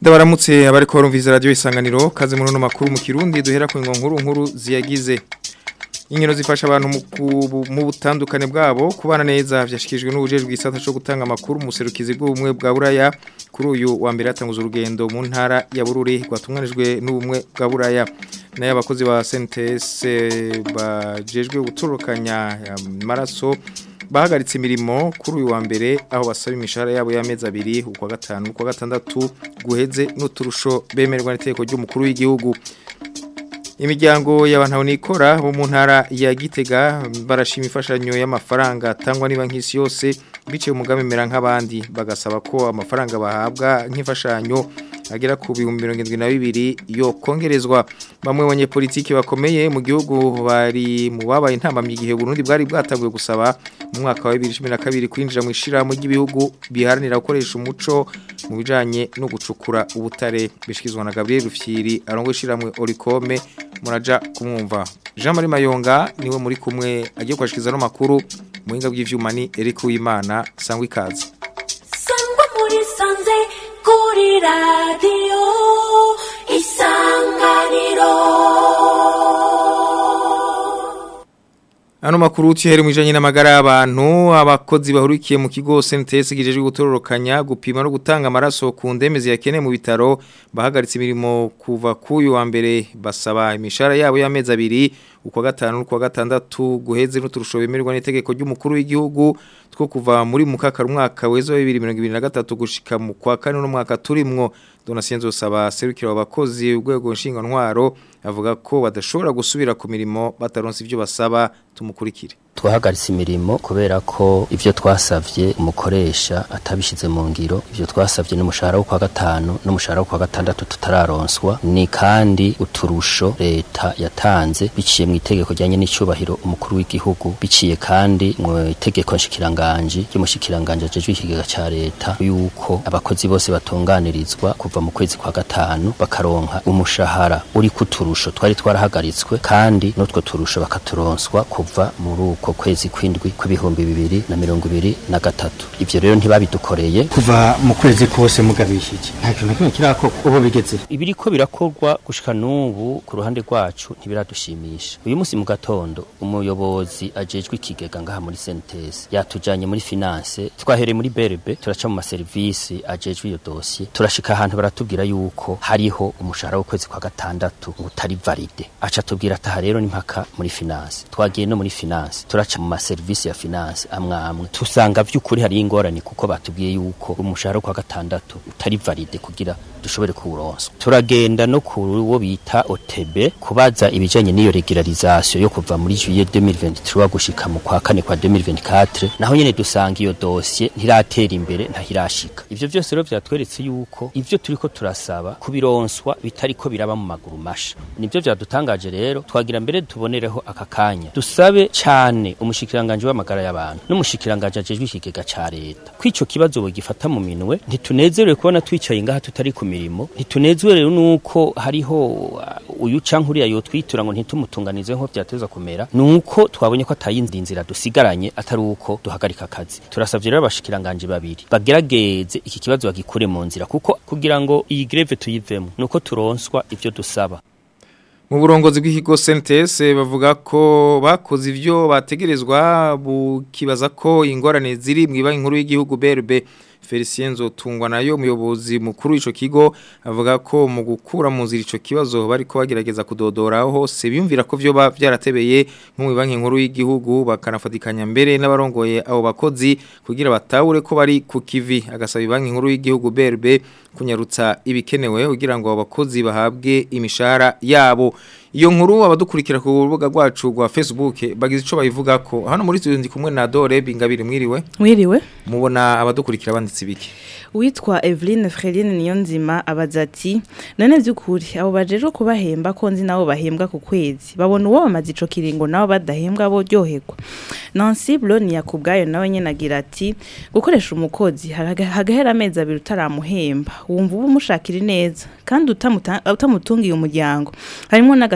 Ndabaramutse abariko barumviriza radio isanganiro kaze muri no makuru mu Kirundi duhera ku nkuru nkuru ziyagize Inkino zifasha abantu mu butandukane bwabo kubana neza vyashikijwe n'ubujejwe gisata cyo gutanga amakuru mu serukizi bw'ubumwe bwa Buraya kuri uyu wa mbere yatanguza urugendo mu ntara ya Bururi rwatunganijwe n'ubumwe bwa Buraya nayo abakozi ba CNTS bajejwe guturukanya amaraso bahagaritse imirimo kuri uyu wa mbere aho basaba imishahara yabo y'amezi abiri ukwa gatanu ukwa gatandatu guheze n'uturusho bemerwa n'iteko ry'umukuru w'igihugu imiryango y'abantu nikora bo mu ntara ya Gitega barashima imfashanyo y'amafaranga atangwa niba nk'isi yose biciye umugambi mera nk'abandi bagasaba ko amafaranga bahabwa nk'imfashanyo agera ku bihumbi mirongo irindwi na bibiri yo kongerezwa bamwe banyepolitiki bakomeye mu gihugu bari mu babaye intambamyi igihe Burundi bwari bwatanguye gusaba mu mwaka wa 2012 kwinjira mu ishirahamwe ry'ibihugu biharanira gukoresha umuco mu bijanye no gucukura ubutare bishikizwa na Gabriel Rufyiri arongo ishirahamwe Oricome muraja kumwumva Jean Marie Mayonga niwe muri kumwe agiye kwashikiza no makuru muhinga bw'ivyuma ni Eric Uwimana sangwa ikaze Sangwa muri sanze kuri radio isanganiro Ano makuru tuhere mwijanye n'amagara y'abantu abakozi bahurikiye mu kigo CNTS gijejwe gutororokanya gupima no gutanga amaraso ku ndemezi yakene mu bitaro bahagaritse imirimo kuva kuyu wa mbere basaba imishara yabo y'amezi abiri ukwa gatanu n'ukwa gatandatu guheze n'uturusho bemerwa n'itegeko ry'umukuru w'igihugu two kuva muri mukakara umwaka wezo 2023 gushika mu kwa kane no mwaka turimwo Donatien saba serukira abakozi urwego nshinga ntwaro avuga ko badashobora gusubira ku mirimo bataronse ivyo basaba tumukurikire twahagaritse imirimo kubera ko ivyo twasavye umukoresha atabishize mu ngiro ivyo twasavye n'umushahara wo kwa gatanu n'umushahara wo kwa gatandatu tutararonswa ni kandi uturusho leta yatanze biciye mu itegeko ryanye n'icubahiro umukuru w'igihugu biciye kandi mu itegeko nshikiranganje ry'umushikiranganje ajejwe ikigega ca leta yuko abakozi bose batunganirizwa kuva mu kwezi kwa gatanu bakaronka umushahara uri kuturusho twari twarahagaritswe kandi n'utwo turusho bakaturonswa kuva muri uko kwezi kwindwi kw'ibihumbi bibiri na mirongo ibiri na gatatu ivyo rero ntibabidukoreye kuva mu kwezi kose mugabishije nta kintu na kimwe kirako ubu bigeze ibiriko birakorwa gushika n'ubu ku ruhande rwacu ntibiradushimisha uyu munsi mu gatondo umuyobozi ajejwe ikigega ngaha muri sentesi yatujanye muri finance twahereye muri berebe turaca mu maserivisi ajejwe iyo dosiye turashika ahantu baratubwira yuko hariho umushahara w'ukwezi kwa gatandatu utari valide aca tubwira ataha rero n'impaka muri finance twagiye no muri finance turaca mu maserivisi ya finance amwe amwe tusanga vy'ukuri hari ingorane kuko batubwiye yuko umushahara kwa gatandatu utari valide kugira dushobore kuwuronsa turagenda no ku wo bita OTB kubaza ibijanye n'iyo regularisation yo kuva muri juillet 2023 gushika mu kwa kane kwa 2024 naho nyene dusanga iyo dossier ntiratera imbere ntahirashika ivyo vyose rero vyatweretse yuko ivyo turiko turasaba kubironswa bitariko biraba mu maguru masha nivyo vyadutangaje rero twagira mbere tubonereho aka kanya dusabe cyane umushikiranganje w'amagara y'abantu n'umushikiranganje ajejwe ikigega ca leta kwico kibazo bogifata mu minwe ntitunezerewe kubona twicaye ngaha tutari ku mirimo ntitunezerewe nuko hariho uh, uyu cankuriya yotwitura ngo ntitumutunganize nko vyateza kumera nuko twabonye ko atayindi nzira dusigaranye atari uko duhagarika akazi turasavye rero abashikiranganje babiri bagerageze iki kibazo bagikure mu nzira kuko kugira ngo iyi greve tuyivemo nuko turonswa ivyo dusaba mu burongozi bw'ikigo CNTS bavuga ko bakoze ivyo bategerezwa bukibaza ko ingorane ziri mu ibanki nkuru y'igihugu BRB Felicien Nzotungwa nayo umuyobozi mukuru ico kigo avuga ko mu gukura mu nzira ico kibazo bariko bagerageza kudodoraho hose biyumvira ko vyo byaratebeye nko mu banki nkuru y'igihugu bakanafatikanya mbere n'abarongoye abo bakozi kugira batahure ko bari ku kivi agasaba banki nkuru y'igihugu BRB kunyarutsa ibikenewe kugira ngo abakozi bahabwe imishahara yabo iyo nkuru abadukurikira ku rubuga rwacu rwa Facebook bagize ico bayivuga ko hano muri studio ndi kumwe na Dore Bingabire mwiriwe mwiriwe mubona abadukurikira banditse ibiki witwa Eveline Freline Niyonzima abaza ati none byukuri abo bajeje kubahemba ko nzi nabo bahembwa ku kwezi babona uwo bamaze ico kiringo nabo badahembwa bo ryoherwa Nancy Bloni yakubgayo nawe nyene agira ati gukoresha umukozi hagahera amezi abiri utaramuhemba wumva uba umushakira neza kandi utamutungiye umuryango harimo n'agas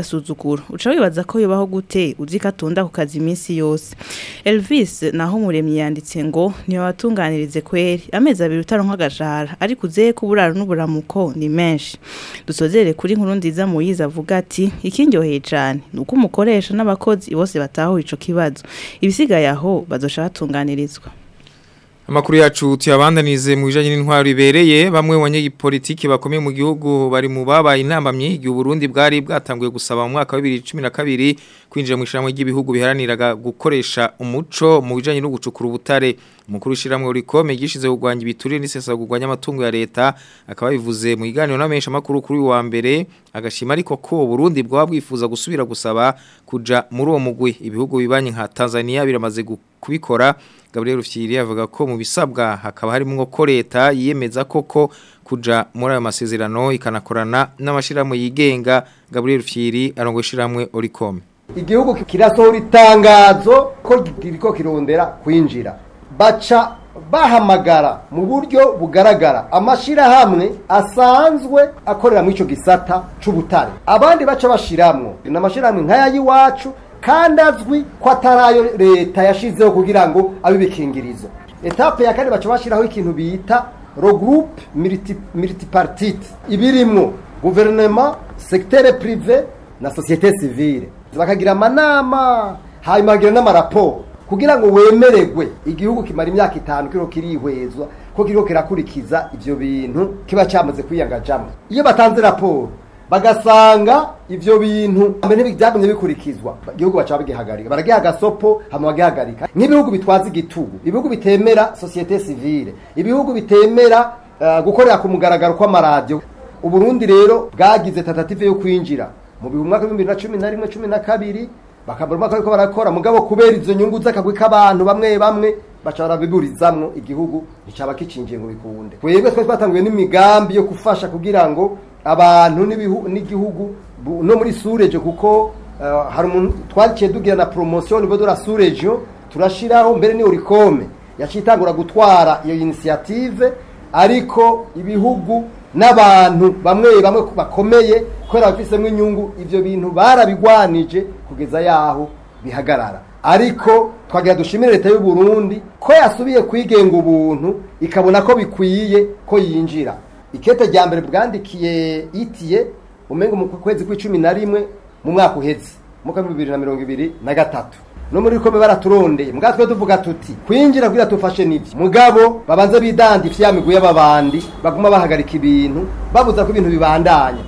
agasuzuguro uca wibaza ko yubaho gute uzi ko atunda ku kazi iminsi yose Elvis naho umuremyi yanditse ngo niyo watunganirize kweri amezi abiri utaronka agashahara ariko uzeye ko uburaro n'uburamuko ni menshi dusozere kuri nkuru nziza muyiza avuga ati ikindyoheye cyane ni uko umukoresha n'abakozi bose batahuye ico kibazo ibisigaye aho bazosha batunganirizwa Amakuru yacu tuyabandanize mu bijanye n'intwaro ibereye bamwe mu banyepolitiki bakomeye mu gihugu bari mu babaye intambamye igihe Burundi bwari bwatanguye gusaba mu mwaka wa 2012 kwinjira mu ishiramwe ry'ibihugu biharaniraga gukoresha umuco mu bijanye no gucukura ubutare umukuru w'ishiramwe urikome gishize kugwanya ibiturire n'isesa kugwanya amatungo ya leta akaba bivuze mu iganiro n'amenshi amakuru kuri wa mbere agashima ariko ko Burundi bwa bwifuza gusubira gusaba kuja muri uwo mugwi ibihugu bibanye nka Tanzania biramaze kubikora Gabriel Rufyiri avuga ko mu bisabwa hakaba harimo ko leta yiyemeza koko kuja muri ayo masezerano ikanakorana n'amashirahamwe yigenga Gabriel Rufyiri arongo ishiramwe Oricom igihugu kirasohora itangazo ko kiriko kirondera kwinjira baca bahamagara mu buryo bugaragara amashirahamwe asanzwe akorera mu ico gisata c'ubutare abandi baca bashiramwo n'amashirahamwe nk'aya y'iwacu kandi azwi ko atarayo leta yashizeho kugira ngo abe bikingirizo etape ya kane baca bashiraho ikintu bita regroupe multipartite ibirimwo guverinoma secteur privé na société civile bakagira amanama hanyuma bagira n'amaraporo kugira ngo wemererwe igihugu kimara imyaka itanu kiriho kirihwezwa ko kiriho kirakurikiza ivyo bintu kiba cyamaze kwiyangajamo iyo batanze raporo bagasanga ivyo bintu mbere byagumye bikurikizwa igihugu baca bagihagarika baragiha agasopo hama bagihagarika nk'ibihugu bitwaza igitugu ibihugu bitemera societe civile ibihugu bitemera uh, gukorera ku mugaragaro kw'amaradiyo uburundi rero bwagize tentative yo kwinjira mu bihumbi mwaka w'ibihumbi bibiri na cumi na rimwe cumi na kabiri bakabura umwaka ariko barakora mugabo kubera izo nyungu z'akagwi k'abantu bamwe bamwe baca barabiburizamwo igihugu nticaba kicinjiye ngo bikunde twebwe twari twatanguye n'imigambi yo gufasha kugira ngo abantu n'igihugu no muri surejo kuko hari umuntu twaciye tugira na promotion niveau de la surejo turashiraho mbere ni urikome yacitangura gutwara iyo initiative ariko ibihugu n'abantu bamwe bamwe bakomeye kubera bafisemo inyungu ivyo bintu barabigwanije kugeza yaho bihagarara ariko twagira dushimire leta y'u Burundi ko yasubiye kwigenga ubuntu ikabona ko bikwiye ko yinjira ikete rya mbere bwandikiye itiye umengo mu kwezi kw'icumi na rimwe mu mwaka uheze mu mwaka bibiri na mirongo ibiri na gatatu no muri kome baraturondeye mugabo twe tuvuga tuti kwinjira kugira tufashe nivyo mugabo babanze bidandi ifyamigwe y'ababandi baguma bahagarika ibintu babuza ko ibintu bibandanya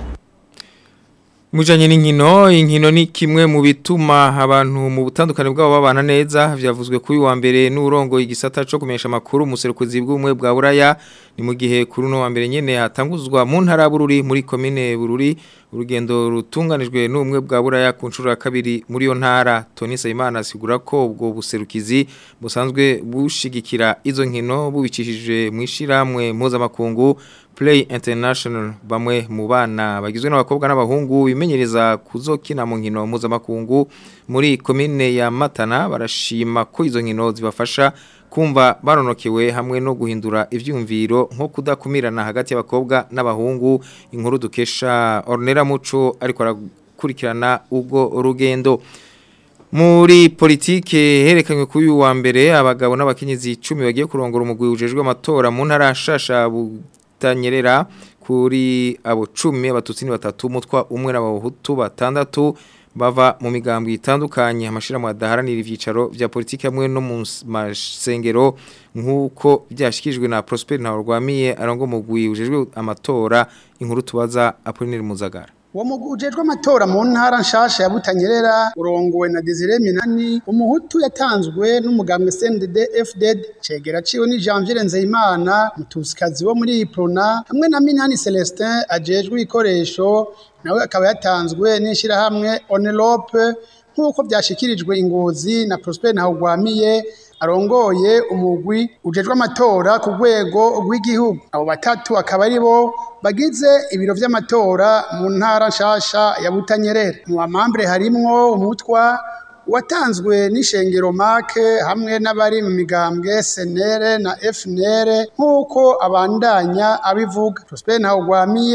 Mujanye n'inkino inkino ni kimwe mu bituma abantu mu butandukane bwabo babana neza vyavuzwe kuri wa mbere n'urongo igisata cyo kumesha makuru muserukuzi bw'umwe bwa Buraya ni mu gihe kuri no wa mbere nyene hatanguzwa mu ntara bururi muri commune bururi urugendo rutunganijwe n'umwe bwa Buraya ku nshuro ya kabiri muri yo ntara Tony Sayimana asigura ko ubwo buserukizi busanzwe bushigikira izo nkino bubicishije mu ishiramwe mpuzamakungu Play International bamwe mu bana bagizwe n'abakobwa n'abahungu bimenyereza kuzokina mu nkino mpuzamakungu muri komine ya Matana barashima ko izo nkino zibafasha kumva baronokewe hamwe no guhindura ivyumviro nko kudakumirana hagati y'abakobwa n'abahungu inkuru dukesha Ornera Muco ariko arakurikirana ubwo rugendo muri politike herekanywe kuri uyu wa mbere abagabo n'abakenyezi 10 bagiye kurongora umugwi ujejwe amatora mu ntara shasha tanyerera kuri abo 10 abatutsi ni batatu mutwa umwe n'abahutu batandatu bava mu migambi itandukanye amashirahamwe adaharanira ivyicaro vya politike hamwe no mu masengero nk'uko byashikijwe na Prosper Ntawarwamiye arongo mugwi ujejwe amatora inkuru tubaza Apollinaire Muzagara uwo mugwi ujejwe amatora mu ntara nshasha ya Butanyerera urongowe na Desire Minani umuhutu yatanzwe n'umugambwe CNDD FDD cegera ciwe ni Janvier Nzeyimana mutusikazi wo muri Iprona hamwe na Minani Celestin ajejwe ikoresho nawe akaba yatanzwe n'ishirahamwe Onelope nk'uko byashikirijwe ingozi na Prosper Ntahugwamiye arongoye umugwi ujejwe amatora ku rwego rw'igihugu abo batatu akaba ari bo bagize ibiro vy'amatora mu ntara nshasha ya Butanyerera mu bamambure harimwo umutwa watanzwe n'ishengero make hamwe n'abari mu migambwe senere na FNR nk'uko abandanya abivuga Prosper Ntawugwamiye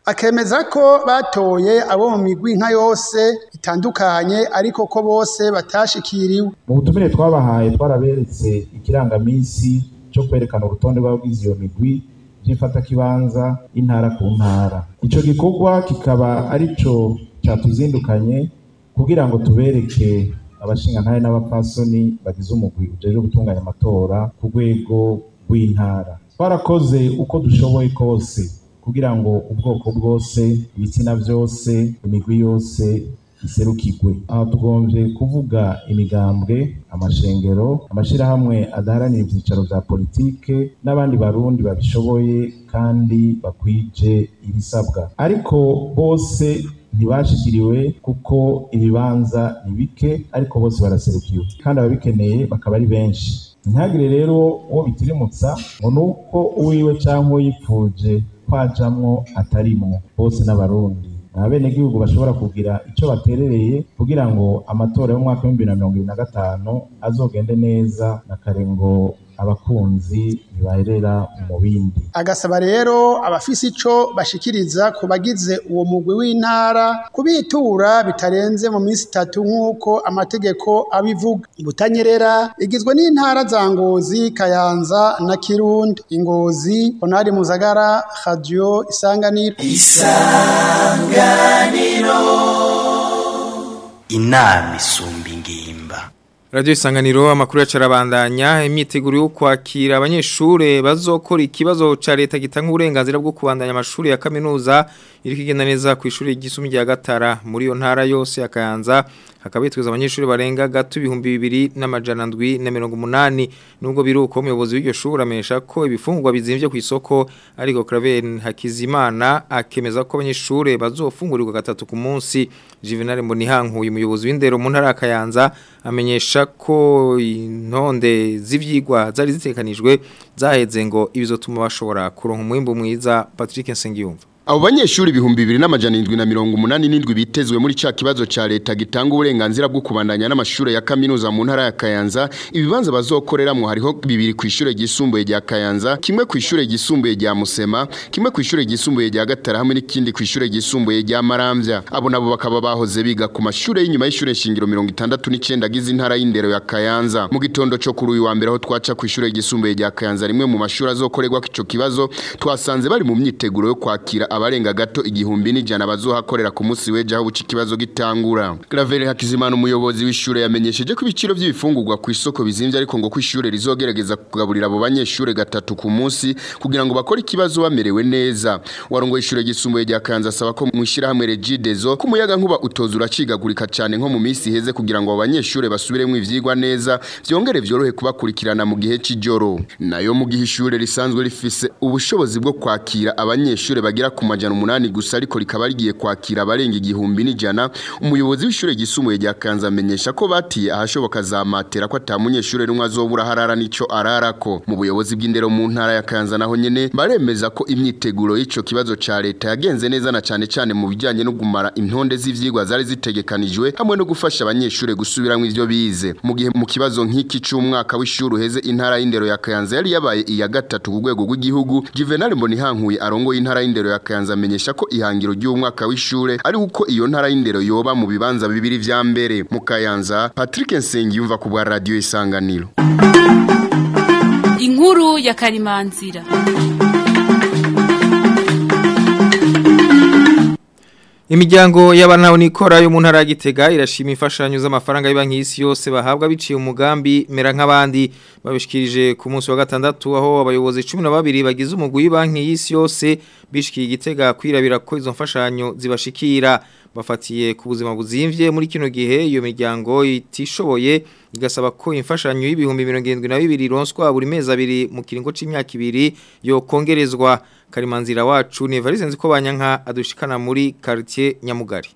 akemeza ko batoye abo mu migwi nka yose itandukanye ariko ko bose batashikiriwe mu butumire twabahaye twaraberetse ikirangamisi cyo kwerekana urutonde rw'abagize iyo migwi by'ifatakibanza intara ku ntara icyo gikorwa kikaba ari cyo cyatuzindukanye kugira ngo tubereke abashingantahe n'abapfasoni bagize umugwi ujejwe gutunganya amatora ku rwego rw'intara twarakoze uko dushoboye kose kugira ngo ubwoko bwose ibitsina byose imigwi yose iserukirwe aha tugombye kuvuga imigambwe amashengero amashyirahamwe adaharanira ibyicaro bya politike n'abandi barundi babishoboye kandi bakwije ibisabwa ariko bose ntibashikiriwe kuko ibibanza ni bike ariko bose baraserukiwe kandi ababikeneye bakaba ari benshi ntihagire rero uwo bitirimutsa ngo ni uko uwiwe cyangwa uyipfuje kwajamwo atarimwo bose n'abarundi abenegihugu bashobora kugira icyo baterereye kugira ngo amatora y'umwaka w'ibihumbi bibiri na mirongo ibiri na gatanu azogende neza na kare ngo abakunzi ntibaherera mu bindi agasaba rero abafise ico bashikiriza ku bagize uwo mugwi w'intara kubitura bitarenze mu minsi itatu nk'uko amategeko abivuga butanyerera igizwe n'intara za ngozi kayanza na kirundi ingozi honari muzagara radio isanganiro inama isumba ingimba Radio Isanganiro amakuru yacarabandanya imyiteguro yo kwakira abanyeshure bazokora ikibazo ca leta gitanga uburenganzira bwo kubandanya amashuri ya kaminuza iri kigenda neza ku ishuri ry'isumi rya Gatara muri yo ntara yose ya Kayanza hakabitwiza abanyeshure barenga gato ibihumbi bibiri n'amajana ndwi na mirongo umunani nubwo biruko umuyobozi w'iryo shuri amesha ko ibifungurwa bizimvye ku isoko ariko Claver Hakizimana akemeza ko abanyeshure bazofungurirwa gatatu ku munsi Juvenal Mbonihankuye umuyobozi w'indero mu ntara ya Kayanza amenyesha ko intonde z'ivyigwa zari zitekanijwe zaheze ngo ibizotuma bashobora kuronka umwimbo mwiza Patrick Nsengiyumva Abo banyeshuri ibihumbi bibiri n'amajana indwi na mirongo umunani n'indwi bitezwe muri ca kibazo ca leta gitanga uburenganzira bwo kubandanya n'amashure ya kaminuza mu ntara ya Kayanza ibibanza bazokoreramwo hariho bibiri ku ishure ryisumbuye rya Kayanza kimwe ku ishure ryisumbuye rya Musema kimwe ku ishure ryisumbuye rya Gatara hamwe n'ikindi ku ishure ryisumbuye rya Maramvya abo nabo bakaba bahoze biga ku mashure y'inyuma y'ishure shingiro 69 agize intara y'indero ya Kayanza mu gitondo cyo kuri uyu wa mbere aho twaca ku ishure ryisumbuye rya Kayanza rimwe mu mashuri azokorerwa ico kibazo twasanze bari mu myiteguro yo kwakira abarenga gato igihumbi n'ijana bazohakorera ku munsi w'ejo aho buci kibazo gitangura Claver Hakizimana umuyobozi w'ishure yamenyesheje ko ibiciro by'ibifungurwa ku isoko bizimvye ariko ngo ku ishure rizogerageza kugaburira abo banyeshure gatatu ku munsi kugira ngo bakore ikibazo bamerewe neza warongo ishure gisumbuye rya Kanza asaba ko mwishira hamwe Regidezo ku muyaga nkuba utoza uracigagurika cyane nko mu minsi iheze kugira ngo abo banyeshure basubiremwo ivyigwa neza vyongere vyorohe kubakurikirana mu gihe c'ijoro nayo mu gihe ishure risanzwe rifise ubushobozi bwo kwakira abanyeshure bagira ku majana umunani gusa ariko rikaba rigiye kwakira abarenga igihumbi n'ijana umuyobozi w'ishure ryisumbuye rya Kanza amenyesha ko batiye ahashoboka za matera ko ata munyeshure rumwe azobura harara nico ararako mu buyobozi bw'indero mu ntara ya Kanza naho nyene baremeza ko imyiteguro y'ico kibazo ca leta yagenze neza na cane cane mu bijanye no gumara intonde z'ivyigwa zari zitegekanijwe hamwe no gufasha abanyeshure gusubiramwo ivyo bize mu gihe mu kibazo nk'iki c'umwaka w'ishuri uheze intara y'indero ya Kanza yari yabaye iya gatatu ku rwego rw'igihugu Juvenal Mbonihankuye arongoye intara y'indero ya Kayanza amenyesha ko ihangiro ry'umwaka w'ishure ari uko iyo ntara y'indero yoba mu bibanza bibiri vya mbere mu Kayanza Patrick Nsengiyumva ku bwa radio Isanganiro Inkuru ya Karimanzira Imiryango y'abana nikora yo mu ntara ya Gitega irashima imfashanyo z'amafaranga y'banki y'isi yose bahabwa biciye umugambi mera nk'abandi babishikirije ku munsi wa gatandatu aho abayobozi 12 bagize umugwi w'banki y'isi yose bishikiye Gitega kwirabira ko izo mfashanyo zibashikira bafatiye ku buzima buzimvye muri kino gihe iyo miryango itishoboye igasaba ko imfashanyo y'ibihumbi 72 ronswa buri mezi abiri mu kiringo c'imyaka ibiri yo kongerezwa karimanzira wacu ni Evariste nziko banyanka adushikana muri quartier Nyamugari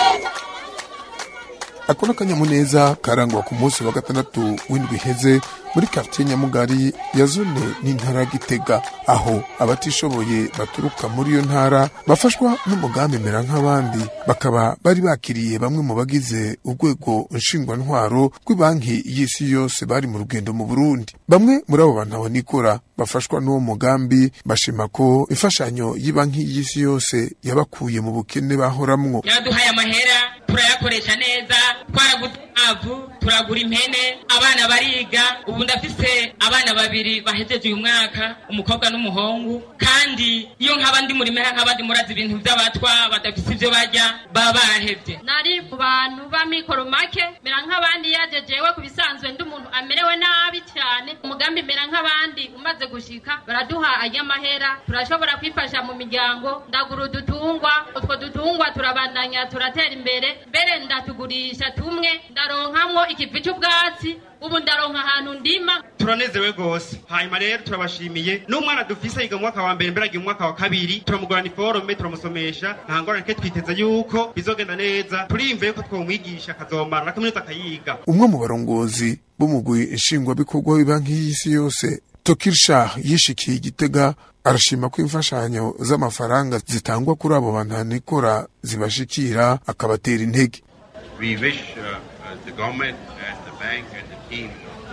akona kanyamuneza karangwa ku munsi wa gatandatu w'indwi heze muri quartier Nyamugari ya zone n'intara ya Gitega aho abatishoboye baturuka muri iyo ntara bafashwa n'umugambi mera nk'abandi bakaba bari bakiriye bamwe mu bagize urwego nshingwantwaro rw'ibanki y'isi yose bari mu rugendo mu Burundi bamwe muri abo bantu aho nikora bafashwa n'uwo mugambi bashima ko imfashanyo y'ibanki y'isi yose yabakuye mu bukene bahoramwo yaduhaye amahera turayakoresha neza twaraguze inkwavu turagura impene abana bariga ubu ndafise abana babiri bahejeje uyu mwaka umukobwa n'umuhungu kandi iyo nk'aba ndi muri meha nk'abandi murazi ibintu by'abatwa badafise ibyo barya baba barahevye nari mu bantu b'amikoro make mera nk'abandi yajejewe ku bisanzwe ndi umuntu amerewe nabi cyane umugambi mera nk'abandi umaze gushika baraduha ay'amahera turashobora kwifasha mu miryango ndagura udutungwa utwo dutungwa turabandanya turatera imbere mbere ndatugurisha tumwe ndaronkamwo ikivi cy'ubwatsi ubu ndaronka ahantu ndima turanezewe rwose hanyuma rero turabashimiye n'umwana dufise yiga mu mwaka wa mbere mbere agiye mu mwaka wa kabiri turamugurana iforome turamusomesha nta ngorane ke twiteze yuko bizogenda neza turiyumviye ko twomwigisha akazomara na kaminuza akayiga umwe mu barongozi b'umugwi nshingwabikorwa w'ibanki y'isi yose Tokirshah yishikiye igitega arashima ko imfashanyo z'amafaranga zitangwa kuri abo bantu nikora zibashikira akabatera intege We wish uh, uh, the government and the bank and the team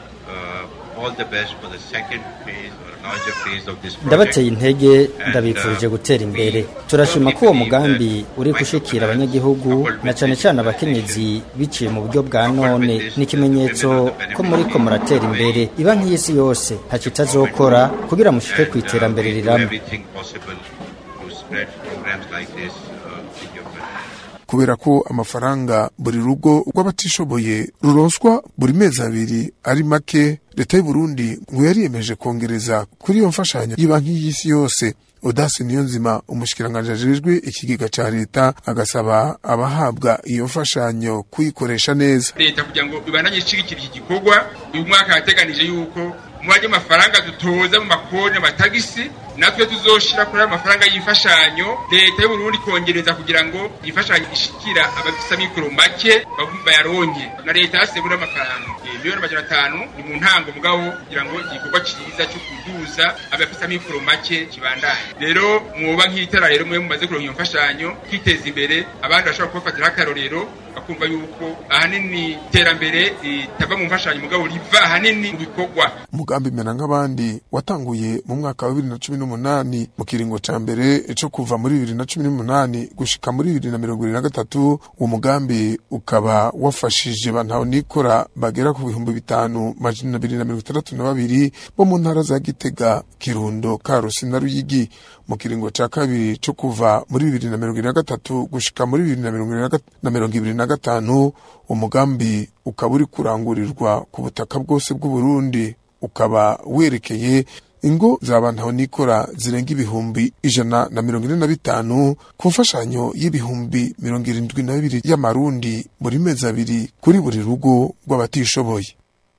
uh, all the best for the second phase or larger phase of this project. ndabateye intege ndabifurije gutera imbere turashima ko uwo mugambi uri gushikira abanyagihugu na cane cane abakenyezi biciye mu buryo bwa none ni ikimenyetso ko muriko muratera imbere ibanki y'isi yose ntaco itazokora kugira mushike ku iterambere Do rirama everything possible to spread programs like this uh, in your country. kubera ko amafaranga buri rugo rw'abatishoboye ruronswa buri mezi abiri ari make leta y'u Burundi ngo yariyemeje kongereza kuri iyo mfashanyo y'ibanki y'isi yose Odasi Niyonzima umushikiranganje ajejwe ikigega ca leta agasaba abahabwa iyo mfashanyo kuyikoresha neza leta kugira ngo ibandanye ishigikira iki gikorwa uyu mwaka yateganije yuko umubare w'amafaranga dutoza mu makoni amatagisi natwe tuzoshira kuri ayo mafaranga y'imfashanyo leta y'u Burundi kongereza kugira ngo imfashanyo ishikira abafise amikoro make bagum- bayaronke na leta yasebura amafaranga Eh, miliyoni amajana atanu ni mu ntango mugabo kugira ngo igikorwa ciza cyo kuduza abafise amikoro make kibandanye rero mwoba nk'itara rero mwe mumaze kuronka iyo mfashanyo kwiteza imbere abandi bashobora kubafatiraho akarorero bakumva yuko ahanini iterambere ritava mu mfashanyo mugabo riva ahanini mu bikorwa umugambi mena nk'abandi watanguye mu mwaka wa bibiri na cumi n'umunani mu kiringo ca mbere co kuva muri bibiri na cumi n'umunani gushika muri bibiri na mirongo ibiri na gatatu uwo mugambi ukaba wafashije bantaho nikora bagera ku bihumbi bitanu majana abiri na mirongo itandatu na babiri bo mu ntara za gitega kirundo karusi na ruyigi mu kiringo ca kabiri co kuva muri bibiri na mirongo ibiri na gatatu gushika muri bibiri na mirongo ibiri na gat- na mirongo ibiri na gatanu umugambi ukaba uri kurangurirwa ku butaka bwose bw'uburundi ukaba werekeye ingo zabantaho nikora zirenga ibihumbi ijana na mirongo ine na bitanu ku mfashanyo y'ibihumbi mirongo irindwi na bibiri y'amarundi buri mezi abiri kuri buri rugo rw'abatishoboye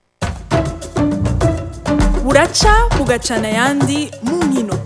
buraca bugacana ayandi mu nkino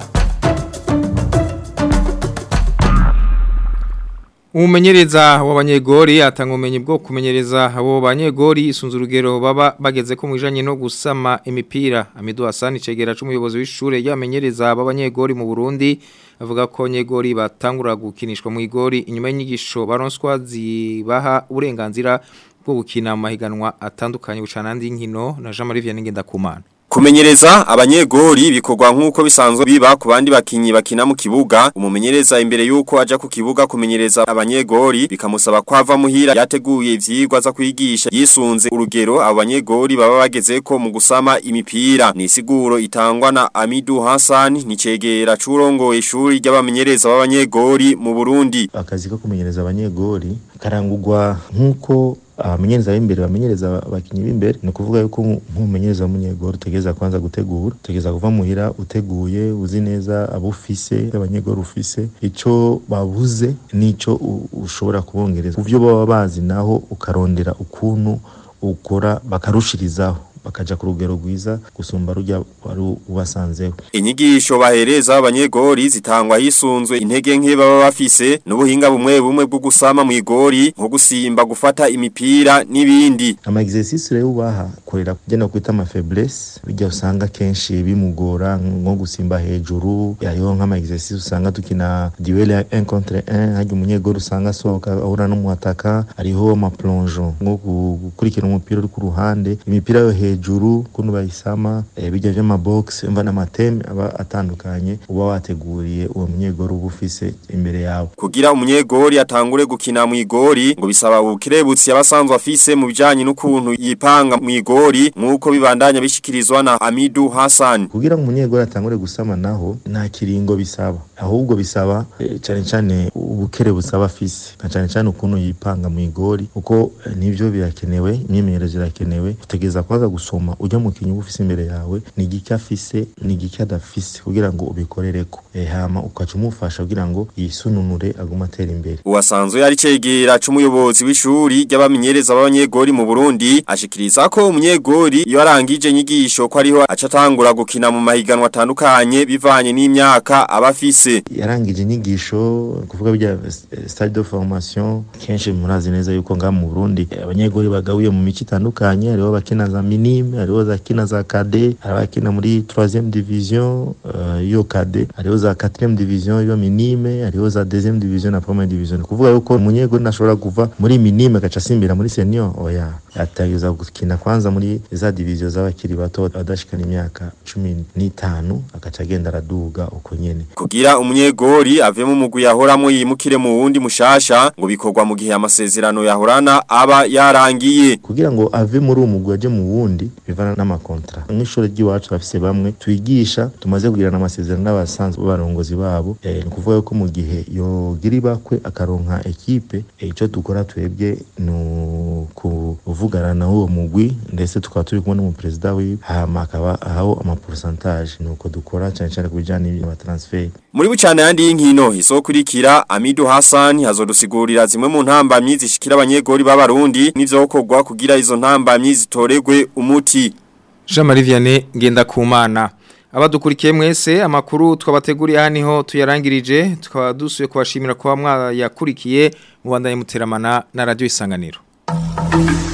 Umumenyereza w'abanyegori atanga ubumenyi bwo kumenyereza abo banyegori isunze urugero baba bageze ko mwijanye no gusama imipira Amidu Hassan cegera c'umuyobozi w'ishure y'abamenyereza b'abanyegori mu Burundi avuga ko nyegori batangura gukinishwa mu igori inyuma y'inyigisho baronswa zibaha uburenganzira bwo gukina mu mahiganwa atandukanye bucana andi nkino na Jean Marie Vianney Ngendakumana Kumenyereza abanyegori bikorwa nk'uko bisanzwe biba ku bandi bakinyi bakina mu kibuga umumenyereza imbere yuko aja ku kibuga kumenyereza abanyegori bikamusaba kwava muhira yateguye ivyigwa za kwigisha yisunze urugero abo banyegori baba bagezeko mu gusama imipira ni siguro itangwa na Amidu Hassan ni cegera curongoye ishuri ry'abamenyereza b'abanyegori mu Burundi akazi ko kumenyereza abanyegori karangurwa nk'uko abamenyereza b'imbere bamenyereza abakinyi b'imbere ni ukuvuga yuko nk'umumenyereza w'umunyegori utegereza kwanza gutegura utegereza kuva muhira uteguye uzi neza abo ufise abanyegori ufise ico babuze n'ico u- ushobora kubongereza ku vyo baba bazi naho ukarondera ukuntu ukora bakarushirizaho bakaja ku rugero rwiza gusumba rujya wari ubasanzeho Inyigisho bahereza abanyegori zitangwa hisunzwe intege nke baba bafise n'ubuhinga bumwe bumwe bwo gusama mu igori nko gusimba gufata imipira n'ibindi. ama exercice rero ubaha korera kugena kwita ama faiblesse bijya usanga kenshi bimugora nko gusimba hejuru hariho nk'ama exercice usanga dukina duel ya 1 contre 1 hajya umunyegori usanga asohoka ahura n'umuhataka hariho ama plongeon nko gu- gukurikira umupira uri ku ruhande imipira yo hejuru kuno bayisama eh, bijya vy'ama box mva n'amateme aba atandukanye uba wateguriye uwo munyegori uba ufise imbere yawe Kugira umunyegori atangure gukina mu igori ngo bisaba ubukerebutsi yabasanzwe afise mu bijanye n'ukuntu yipanga mu igori nkuko bibandanya bishikirizwa na Hamidu Hassan. kugira ngo umunyegori atangure gusama naho nta kiringo bisaba ahubwo bisaba eh, cane cane ubukere busaba afise na cane cane ukuntu yipanga mu igori uko eh, nivyo birakenewe imyimenyerezo irakenewe utegeza kwaza gusoma ujya mu kinyu ufise imbere yawe ni igiki afise ni igiki adafise kugira ngo ubikorereko eh, hama ukaca umufasha kugira ngo yisununure agume atera imbere Uwasanzwe yari cegera c'umuyobozi w'ishuri ry'abamenyereza b'abanyegori mu Burundi ashikiriza ko umunyegori iyo arangije inyigisho ko ariho acatangura gukina mu mahiganwa atandukanye bivanye n'imyaka aba afise. yarangije inyigisho kuvuga bijya eh, stade de formation kenshi murazi neza yuko ngaha mu Burundi eh, abanyegori bagawiye mu mico itandukanye hariho bakina za minime hariho zakina za kade hari abakina muri 3e division eh, yo kade hariho za 4e division yo minime hariho za 2e division na 1e division kuvuga yuko umunyegori nashobora kuva muri minime agaca asimbira muri senior oya atageza gukina kwanza muri za division z'abakiri bato adashikana imyaka 15 agaca agenda araduga uko nyene Kugira umunyegori ave mu mugwi yahoramo yimukire mu wundi mushasha ngo bikorwa mu gihe amasezerano yahorana aba yarangiye. kugira ngo ave muri uwo mugwi aje mu wundi bivana n'amakontra nk'ishuri ry'iwacu bafise bamwe twigisha tumaze kugirana amasezerano n'abasanzwe b'abarongozi babo eh, ni ukuvuga yuko mu gihe yogira ibakwe akaronka ekipe eh, ico dukora twebwe ni ukuvugana na uwo mugwi ndetse tukaba turi kumwe n'umuperezida wiwe hama akaba ahaho amaporusantaje ni uko dukora cane cane ku bijanye n'amatransfert Muri bucane yandi y'inkino isokurikira Amidu Hassan hazodusigurira zimwe mu ntambamyi zishikira abanyegori b'abarundi n'ivyokorwa kugira izo ntambamyi zitoregwe umuti. Jean Marie Vianney ngenda kumana abadukurikiye mwese amakuru twabateguriye haniho tuyarangirije tukaba dusuye kubashimira kuba mwayakurikiye mubandanye muteramana na radio isanganiro